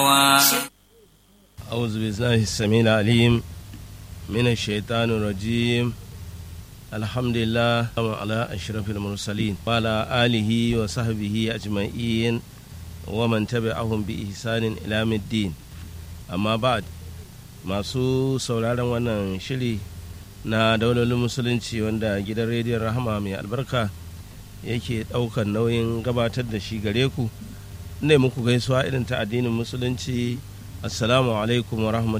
أعوذ بالله السميع العليم من الشيطان الرجيم الحمد لله على أشرف المرسلين وعلى آله وصحبه أجمعين ومن تبعهم بإحسان إلى الدين أما بعد masu sauraron wannan shiri na daulolin musulunci wanda gidan rediyon rahama mai albarka yake ɗaukar nauyin gabatar da shi gare ku ne muku gaisuwa irin ta addinin musulunci assalamu alaikum wa